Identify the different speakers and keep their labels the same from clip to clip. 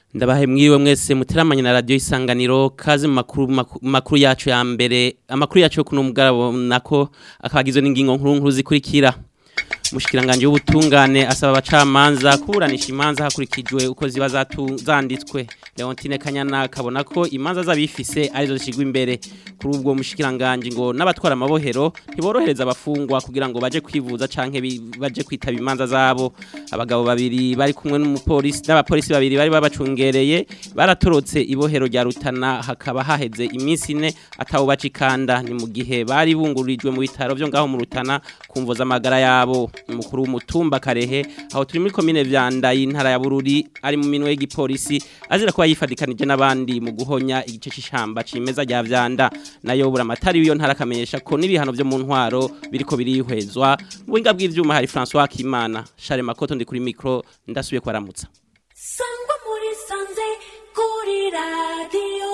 Speaker 1: ndabahe mwiriwe mwese muteramanye na radio isanganiro kazi mu makuru maku- makuru yacu ya mbere amakuru yacu yo kuno mugabo nako akabagizwe n'ingingo nkuru nkuru zikurikira mushikiranganje w'ubutungane asaba abacamanza kuburanisha imanza hakurikijwe uko ziba zatu- zanditswe Leontine Kanyana kabona ko imanza z'abifise arizo zishigwa imbere kuri ubwo mushikiranganje ngo n'abatwara amabohero ntiborohereza abafungwa kugira ngo baje kwivuza canke bi- baje kwitaba imanza zabo abagabo babiri bari kumwe n'umupolisi n'abapolisi babiri bari babacungereye baratorotse ibohero rya Rutana hakaba haheze iminsi ine atawo bacikanda ni mu gihe bari bungururijwe mu bitaro byo ngaho mu Rutana kumvo z'amagara yabo umukuru w'umutumba Karehe aho turi muri komine Vyanda y'intara ya Bururi ari mu minwe y'igipolisi azira kuba yifadikanije n'abandi mu guhonya igice c'ishamba cimeza rya Vyanda nayo buramatari w'iyo ntara akamenyesha ko n'ibihano byo mu ntwaro biriko birihwezwa mu buhinga bw'ivyuma hari François Kimana Charles Makoto ndi kuri micro ndasubiye kwaramutsa
Speaker 2: sangwa muri sanze kuri radiyo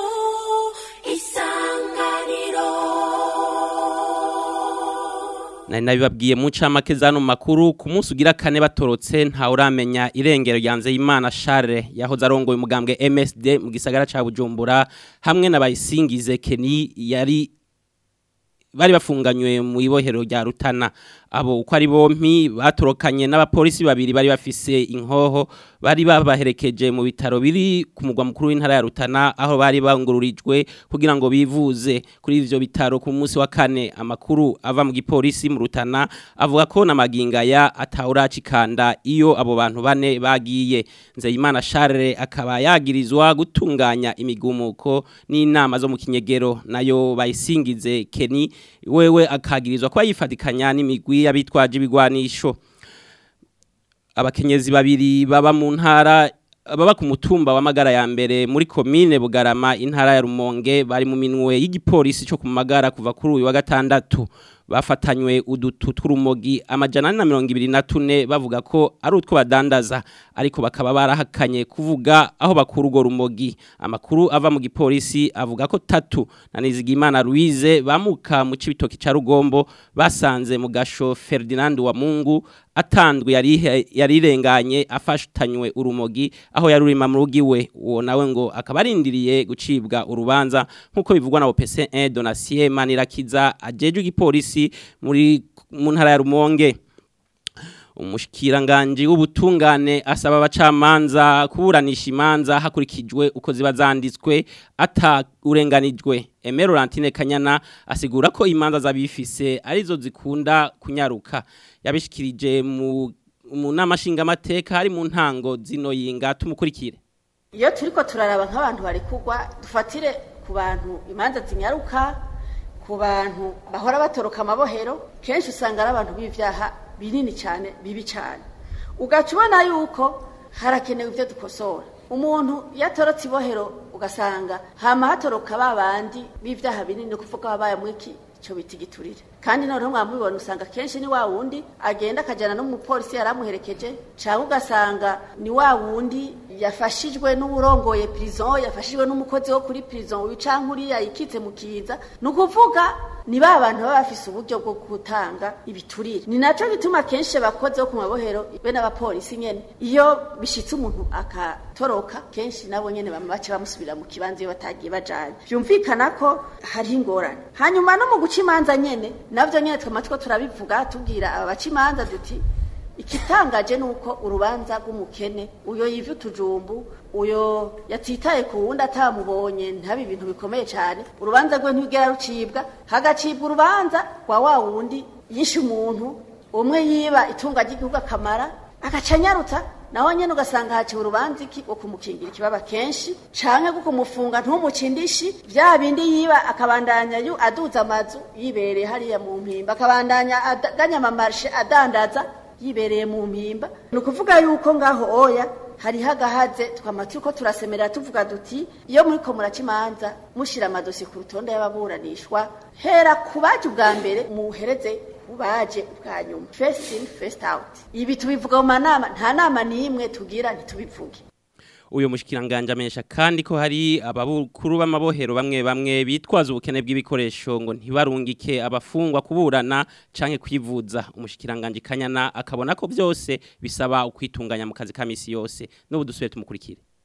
Speaker 2: isanganiro
Speaker 1: nari nabibabwiye mu ncamake zano makuru ku munsi ugira kane batorotse ntawe uramenya irengero ryanze y'Imana Charles yahoze arongoye umugambwe MSD mu gisagara ca Bujumbura hamwe na bayisingize Kenny yari bari bafunganywe mu ibohero rya Rutana abo uko ari bompi batorokanye n'abapolisi babiri bari bafise inkoho bari babaherekeje mu bitaro biri ku mugwa mukuru w'intara ya Rutana aho bari bangururijwe kugira ngo bivuze kuri ivyo bitaro ku munsi wa kane amakuru ava mu gipolisi mu Rutana avuga ko na magingaya atawuracikanda iyo abo bantu bane bagiye Nzeyimana Charles akaba yagirizwa gutunganya imigumuko n'inama zo mu kinyegero nayo bayisingize Kenny wewe akagirizwa ko yifatikanya n'imigwi y'abitwaje ibigwanisho abakenyezi babiri baba mu ntara baba ku mutumba wa magara ya mbere muri komine Bugarama intara ya Rumonge bari mu minwe y'igipolisi cyo ku magara kuva kuri uyu wa gatandatu bafatanywe udutu tw'urumogi amajana ane na mirongo ibiri na tune bavuga ko ari utwo badandaza ariko bakaba barahakanye kuvuga aho bakura urwo rumogi amakuru ava mu gipolisi avuga ko tatu na Nizigimana Louise bamuka mu cibitoki ca Rugombo basanze mu gasho Ferdinand wa Mungu atandwe yari yarirenganye afashanywe urumogi aho yarurima mu rugiwe uwo nawe ngo akaba arindiriye gucibwa urubanza nkuko bivugwa na OPC1 Donatien Manirakiza ajeje igipolisi muri mu ntara ya Rumonge umushikiranganje w'ubutungane asaba abacamanza kuburanisha imanza hakurikijwe uko ziba zanditswe ata urenganijwe Emero Lantine Kanyana asigura ko imanza zabifise arizo zikunda kunyaruka yabishikirije mu mu namashinga amateka hari mu ntango zino yinga tumukurikire
Speaker 3: iyo turiko turaraba nk'abantu bari kugwa dufatire ku bantu imanza zinyaruka ku bantu bahora batoroka amabohero kenshi usanga ari abantu b'ivyaha binini cyane bibi cyane ugaca ubona yuko harakenewe ibyo dukosora umuntu yatorotse ibohero ugasanga hama hatoroka ba bandi b'ivyaha binini ni kuvuga babaye mwiki cyo bita igiturire kandi noneho mwamubibona usanga kenshi ni wa wundi agenda akajyana n'umupolisi yari amuherekeje cyangwa ugasanga ni wa wundi yafashijwe n'uburongoye prison yafashijwe n'umukozi wo kuri prison wica nkuriya yikitse mu kiza ni ukuvuga ni ba bantu baba bafise uburyo bwo gutanga ibiturire ni naco gituma kenshi abakozi bo ku mabohero be n'abapolisi nyene iyo bishitse umuntu akatoroka kenshi nabo nyene bama bace bamusubira mu kibanza iyo batagiye bajanye vyumvikana ko hariho ingorane hanyuma no mu guca imanza nyene navyo nyene twama two turabivuga tubwira aba baca imanza duti ikitangaje nuko urubanza rw'umukene uyo yivye utujumbu uyo yatitaye ku wundi atamubonye ntabe ibintu bikomeye cyane urubanza rwe ntigera rucibwa hagacibwa urubanza rwa wa wundi yishe umuntu umwe yiba itunga ry'igihugu akamara agacanyarutsa naho nyene ugasanga haciwe urubanza iki wo kumukingira ikibaba kenshi canke bwo kumufunga ntumucindishi vya bindi yiba akabandanya yu aduza amazu yibereye hariya mu mpimba akabandanya aganya amamarshe adandaza yibereye mu mpimba ni ukuvuga yuko ngaho oya hariho agahaze twama turiko turasemerera tuvuga duti iyo muriko muraca imanza mushira amadosi ku rutonde y'ababuranishwa hera ku baje ubwa mbere muhereze ubaje ubwa nyuma first in first out ibi tubivuga mu manama nta nama n'imwe tugira ntitubivuge
Speaker 1: uyu mushikiranganje amenyesha kandi ko hari ababukuru b'amabohero bamwe bamwe bitwaza ubukene bw'ibikoresho ngo ntibarungike abafungwa kuburana canke kwivuza umushikiranganje kanyana akabona ko byose bisaba ukwitunganya mu kazi ka misi yose n'ubu dusubiye tumukurikire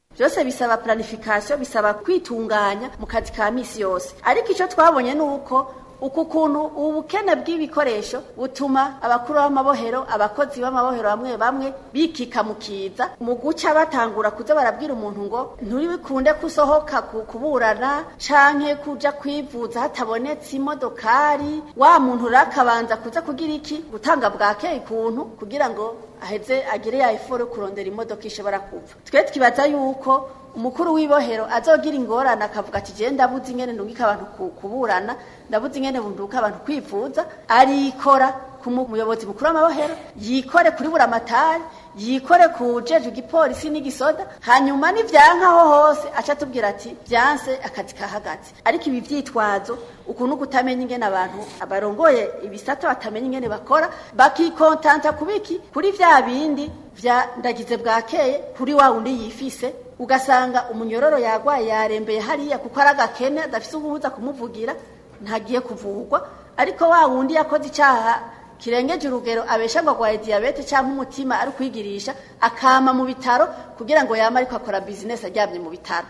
Speaker 3: byose bisaba planification bisaba kwitunganya mu kazi ka misi yose ariko icyo twabonye ni uko uku kuntu ubukene bw'ibikoresho butuma abakuru b'amabohero abakozi b'amabohero bamwe bamwe bikika mu kiza mu guca batangura kuza barabwira umuntu ngo nturibikunde kusohoka ku- kuburana canke kuja kwivuza hatabonetse imodokari wa muntu rakabanza kuza kugira iki gutanga bwakeye ikuntu kugira ngo aheze agire ya eforo kurondera imodoka ishobora kuva twe twibaza yuko umukuru w'ibohero azogira ingorane akavuga ati je ndabuze ingene ndungika abantu ku- kuburana ndabuze ingene bunduka abantu kwivuza arikora ku mu- muyobozi mukuru w'amabohero yikore kuri buramatari yikore ku jeje igipolisi n'igisoda hanyuma nivyankaho hose aca atubwira ati vyanse akazi kahagaze ariko ibi vyitwazo ukuntu kutamenya ingene abantu abarongoye ibisata batamenya ingene bakora bakikontanta kubiki kuri vya bindi vya ndagize bwakeye kuri wa wundi yifise ugasanga umunyororo yagwaye yarembeye hariya kuko ari agakene adafise ubuhuza kumuvugira ntagiye kuvugwa ariko wa wundi yakoze icaha kirengeje urugero abesha ngo agwaye diyabete cyangwa umutima ari kwigirisha akama mu bitaro kugira ngo yame ariko akora bizinesi aryamye mu bitaro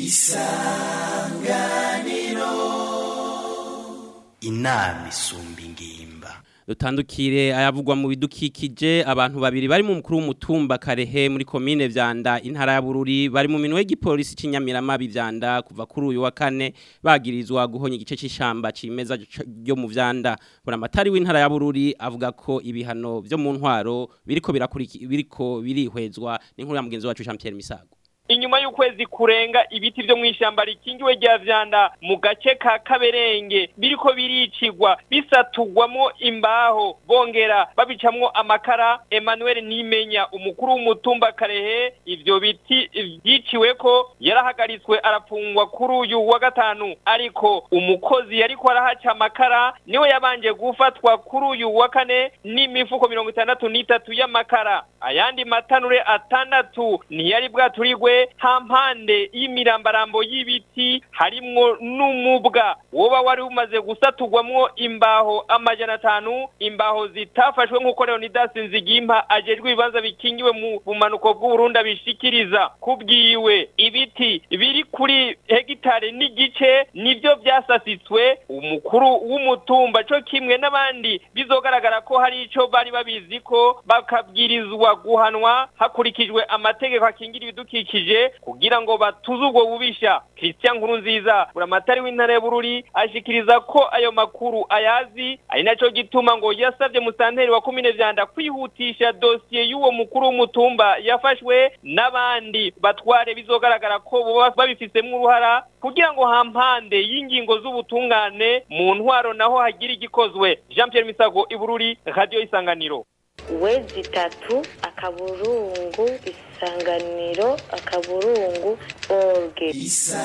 Speaker 4: inama isumba ingimba
Speaker 1: dutandukire ayavugwa mu bidukikije abantu babiri bari mu mukuru w'umutumba karehe muri komine vyanda intara ya bururi bari mu minwe y'igipolisi c'inyamiramabi vyanda kuva kuri uyu wa kane bagirizwa guhonya igice c'ishamba cimeza c- ryo mu vyanda buramatari w'intara ya bururi avuga ko ibihano vyo mu ntwaro biriko birakuriki biriko birihwezwa n'inkuru ya mugenzi wacu Jean Pierre Misago
Speaker 5: inyuma y'ukwezi kurenga ibiti vyo mw'ishamba rikingiwe rya vyanda mu gace ka kaberenge biriko biricigwa bisatugwamwo imbaho bongera babicamwo amakara Emmanuel Nimenya umukuru w'umutumba Karehe ivyo biti vyiciweko yarahagaritswe arafungwa kuri uyu wa gatanu ariko umukozi yariko arahaca amakara niwe yabanje gufatwa kuri uyu wa kane n'imifuko mirongo itandatu n'itatu y'amakara ayandi matanure atandatu ntiyari bwaturigwe hampande y'imirambarambo y'ibiti harimwo n'umubwa woba wari umaze gusatugwamwo imbaho amajana atanu imbaho zitafashwe nk'uko Leonidas Nzigimpa ajejwe ibibanza bikingiwe mu bumanuko bw'Uburundi abishikiriza kubwiwe ibiti biri kuri hegitare n'igice nivyo vyasasitswe umukuru w'umutumba co kimwe n'abandi bizogaragara ko hari ico bari babizi ko bakabwirizwa guhanwa hakurikijwe amategeko akingira ibidukikije kugira ngo batuze ubwo bubisha Christian Nkurunziza buramatari w'intara ya Bururi ashikiriza ko ayo makuru ayazi ari naco gituma ngo yasavye musanteri wa komine vyanda kwihutisha dosiye y'uwo mukuru w'umutumba yafashwe n'abandi batware bizogaragara ko boba babifisemwo uruhara kugira ngo hampande y'ingingo z'ubutungane mu ntwaro naho hagira igikozwe Jean Pierre Misago Ibururi Radio Isanganiro
Speaker 6: wezi itatu akaburungu isanganiro akaburungu orge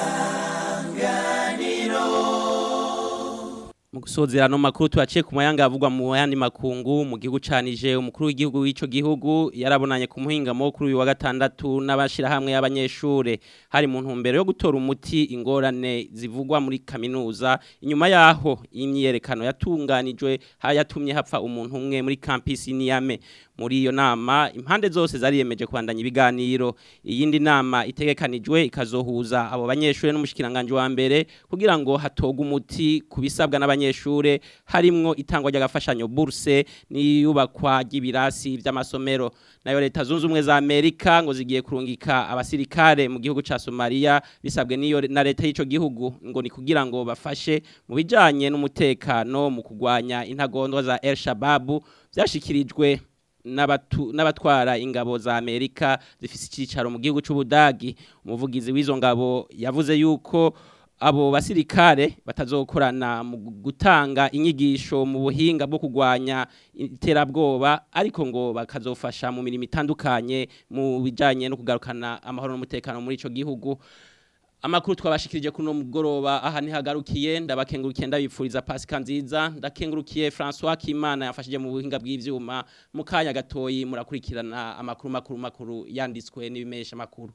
Speaker 1: mu gusozera no makuru tuyaciye ku mayanga avugwa mu yandi makungu mu gihugu canije umukuru w'igihugu w'ico gihugu yarabonanye ku muhingamo kuri uyu wa gatandatu n'abashira hamwe y'abanyeshure hari mu ntumbero yo gutora umuti ingorane zivugwa muri kaminuza inyuma yaho imyerekano yatunganijwe hayatumye hapfa umuntu umwe muri campus Niame muri iyo nama impande zose zariyemeje kwandanya ibiganiro iyindi nama itegekanijwe ikazohuza abo banyeshure n'umushikiranganje wa mbere kugira ngo hatogwe umuti kubisabwa n'abanyeshure harimwo itangwa ry'agafashanyo bourse n'iyubakwa ry'ibirasi vy'amasomero nayo leta zunze ubumwe za Amerika ngo zigiye kurungika abasirikare mu gihugu ca Somalia bisabwe n'iyo na leta y'ico gihugu ngo ni kugira ngo bafashe mu bijanye n'umutekano mu kugwanya intagondwa za El Shabab vyashikirijwe n'abatu- n'abatwara ingabo za Amerika zifise icicaro mu gihugu c'Ubudagi umuvugizi w'izo ngabo yavuze yuko abo basirikare batazokorana mu gutanga inyigisho mu buhinga bwo kugwanya iterabwoba ariko ngo bakazofasha mu mirimo itandukanye mu bijanye no kugarukana amahoro n'umutekano muri ico gihugu Amakuru twabashikirije kuno mugoroba aha ntihagarukiye ndabakengurukiye ndabipfuriza Pasika nziza ndakengurukiye François Kimana yafashije mu buhinga bw'ivyuma mu kanya gatoyi murakurikirana amakuru makuru makuru yanditswe n'ibimesha makuru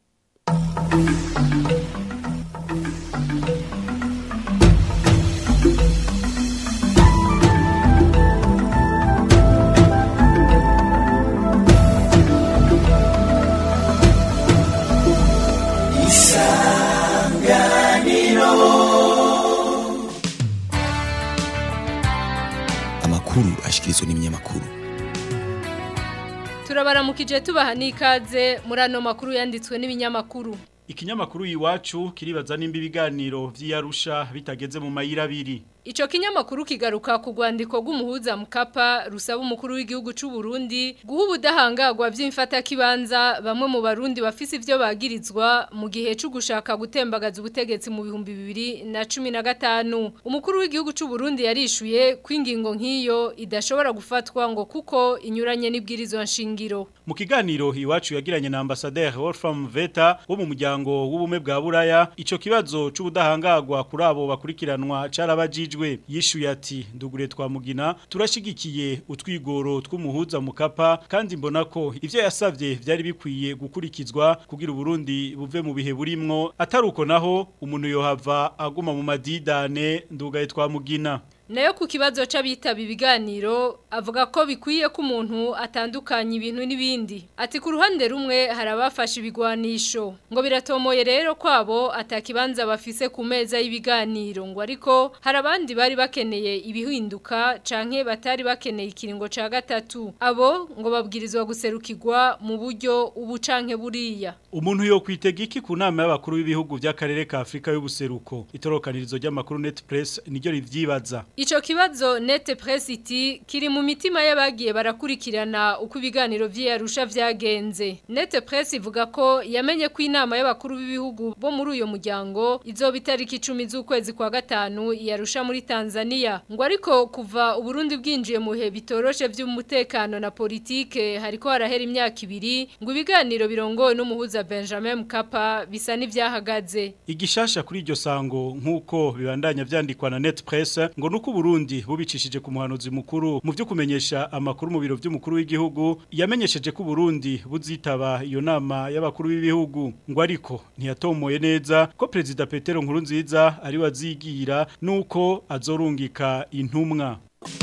Speaker 7: turabaramukije tubaha n'ikaze muri ano makuru yanditswe n'ibinyamakuru
Speaker 8: Ikinyamakuru iwacu kiribaza nimba ibiganiro vy'Iyarusha bitageze mu mayira abiri.
Speaker 7: Ico kinyamakuru kigaruka ku rwandiko rw'umuhuza mukapa rusaba umukuru w'igihugu c'u Burundi guha ubudahangagwa vy'imfata kibanza bamwe mu barundi bafise ivyo bagirizwa mu gihe cyo gushaka gutembagaza ubutegetsi mu bihumbi bibiri na cumi na gatanu umukuru w'igihugu c'u Burundi yarishuye ko ingingo nk'iyo idashobora gufatwa ngo kuko inyuranye n'ibwirizwa nshingiro
Speaker 8: Mu kiganiro iwacu yagiranye na ambassadeur Wolfram Veta wo mu muryango w'ubumwe bwa Buraya ico kibazo c'ubudahangagwa kuri abo bakurikiranwa carabajijwe yishuye ati ndugure twamugina turashigikiye utwigoro tw'umuhuza mukapa kandi mbona ko ivyo yasavye vyari bikwiye gukurikizwa kugira Burundi buve mu bihe burimwo ataruko naho umuntu yohava aguma mu madidane ndugaye twamugina
Speaker 7: nayo ku kibazo c'abitaba ibiganiro avuga ko bikwiye ko umuntu atandukanya ibintu n'ibindi ati ku ruhande rumwe hari abafashe ibigwanisho ngo biratomoye rero kwabo atakibanza bafise ku meza y'ibiganiro ngo ariko hari abandi bari bakeneye ibihinduka canke batari bakeneye ikiringo ca gatatu abo ngo babwirizwa guserukirwa mu buryo ubu canke buriya
Speaker 8: umuntu yo kwitega iki ku nama y'abakuru b'ibihugu by'akarere ka Afrika y'ubuseruko itorokanirizo ry'amakuru Net Press niryo rivyibaza
Speaker 7: Ico kibazo Net Press iti kiri mu mitima y'abagiye barakurikirana uko ibiganiro vy'Arusha vyagenze. Net Press ivuga ko yamenye ko inama y'abakuru b'ibihugu bo muri uyo muryango izoba itariki 10 z'ukwezi kwa gatanu yarusha muri Tanzania. Ngo ariko kuva Uburundi bwinjiye mu he bitoroshe vy'umutekano na politike hariko harahera imyaka ibiri ngo ibiganiro birongowe n'umuhuza Benjamin Mkapa bisa n'ivyahagaze.
Speaker 8: Igishasha kuri iryo sango nkuko bibandanya vyandikwa na Net Press ngo nuko Burundi bubicishije ku muhanuzi mukuru mu byo kumenyesha amakuru mu biro by'umukuru w'igihugu yamenyesheje ko Burundi buzitaba iyo nama y'abakuru b'ibihugu ngo ariko ntiyatomoye neza ko president Petero Nkurunziza ari wazigira nuko azorungika intumwa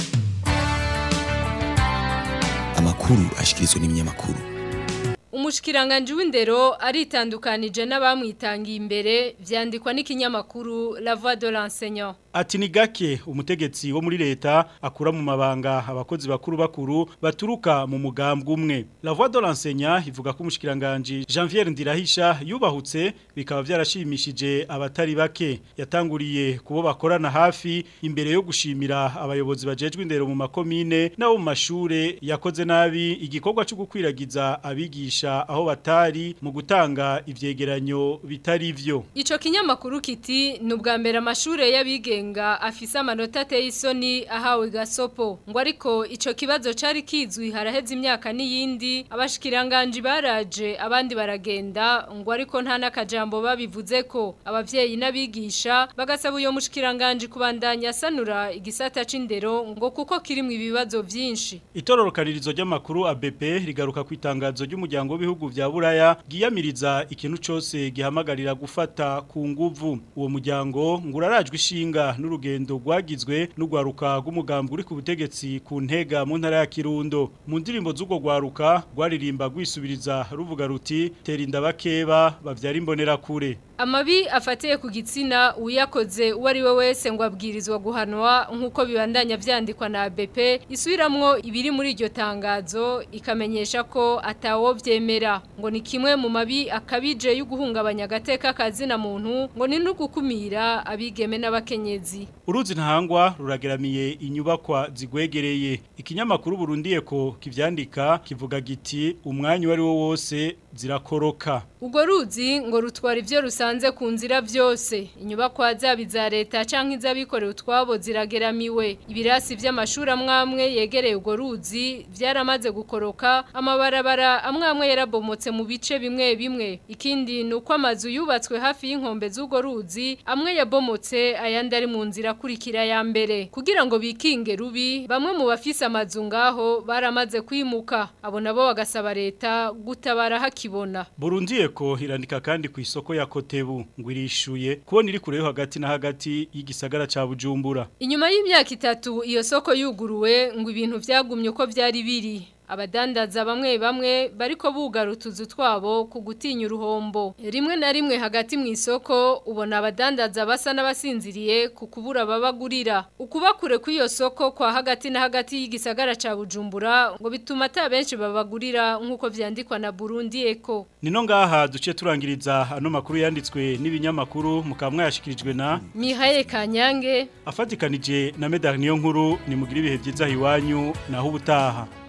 Speaker 9: amakuru ashikirizwa n'ibinyamakuru
Speaker 7: Umushikiranganje w'indero aritandukanije n'abamwitangiye imbere vyandikwa n'ikinyamakuru La Voix de l'enseignant.
Speaker 8: Ati ni gake umutegetsi wo muri leta akura mu mabanga abakozi bakuru bakuru baturuka mu mugambwe umwe. La Voix de l'enseignant ivuga ko umushikiranganje Janvier Ndirahisha yubahutse bikaba byarashimishije abatari bake. Yatanguriye kubo bakorana hafi imbere yo gushimira abayobozi bajejwe indero mu makomine n'abo mu mashure yakoze nabi igikorwa cyo gukwiragiza abigisha aho batari mu gutanga ivyegeranyo bitari vyo.
Speaker 7: Ico kinyamakuru kiti nubwa mbere amashure y'abigenga afise amanota ateye isoni ahawe gasopo ngo ariko ico kibazo cari kizwi haraheze imyaka n'iyindi abashikiranganje baraje abandi baragenda ngo ariko nta nakajambo babivuze ko abavyeyi n'abigisha bagasaba uyo mushikiranganje kubandanya sanura igisata c'indero ngo kuko kirimwe ibibazo vyinshi.
Speaker 8: Itororokanirizo ry'amakuru ABP rigaruka ku itangazo ry'umuryango w'ibihugu vya Buraya giyamiriza ikintu cyose gihamagarira gufata ku nguvu uwo muryango ngurarajwe ishinga n'urugendo rwagizwe n'ugwaruka rw'umugambi uri ku butegetsi ku ntega mu ntara ya Kirundo mu ndirimbo z'ugo gwaruka rwaririmba rwisubiriza ruvuga ruti tera inda bakeba bavyara imbonera kure
Speaker 7: Amabi afatiye ku gitsina uyakoze uwo ari we wese ngo abwirizwa guhanwa nk'uko bibandanya vyandikwa na ABP isubiramwo ibiri muri iryo tangazo ikamenyesha ko atawo vyemera ngo ni kimwe mu mabi akabije y'uguhungabanya agateka kazina muntu ngo ni no gukumira abigeme n'abakenyezi
Speaker 8: Uruzi ntahangwa rurageramiye inyubakwa zigwegereye ikinyamakuru burundiye ko kivyandika kivuga giti umwanya wari wo wose zirakoroka
Speaker 7: Ugo ruzi ngo rutwara ivyo rusanze ku nzira vyose inyubakwa zaba iza leta canke iz'abikorera utwabo zirageramiwe ibirasi vy'amashuri amwamwe yegereye ugo ruzi vyaramaze gukoroka amabarabara amwamwe yarabomotse mu bice bimwe bimwe ikindi nuko amazu yubatswe hafi y'inkombe z'ugo ruzi amwe yabomotse ayandi ari mu nzira kurikira ya mbere kugira ngo bikinge rubi bamwe mu bafise amazu ngaho baramaze kwimuka abo nabo bagasaba leta gutabara hakibona
Speaker 8: Burundiye ko irandika kandi ku isoko ya Kotebu ngo irishuye kubona iri kureho hagati na hagati y'igisagara ca Bujumbura
Speaker 7: Inyuma y'imyaka itatu iyo soko yuguruwe ngo ibintu vyagumye uko vyari biri abadandaza bamwe bamwe bariko bugara utuzu twabo ku gutinya uruhombo rimwe na rimwe hagati mu isoko ubona abadandaza basa n'abasinziriye ku kubura babagurira ukuba kure kw'iyo soko kwa hagati na hagati y'igisagara ca Bujumbura ngo bituma ata benshi babagurira nk'uko vyandikwa na Burundi Eco
Speaker 8: Nino ngaha duce turangiriza ano makuru yanditswe n'ibinyamakuru mukaba mwayashikirijwe na
Speaker 7: Mihaye Kanyange
Speaker 8: afatikanije na Medar niyo nkuru ni mugira ibihe byiza hiwanyu naho ubutaha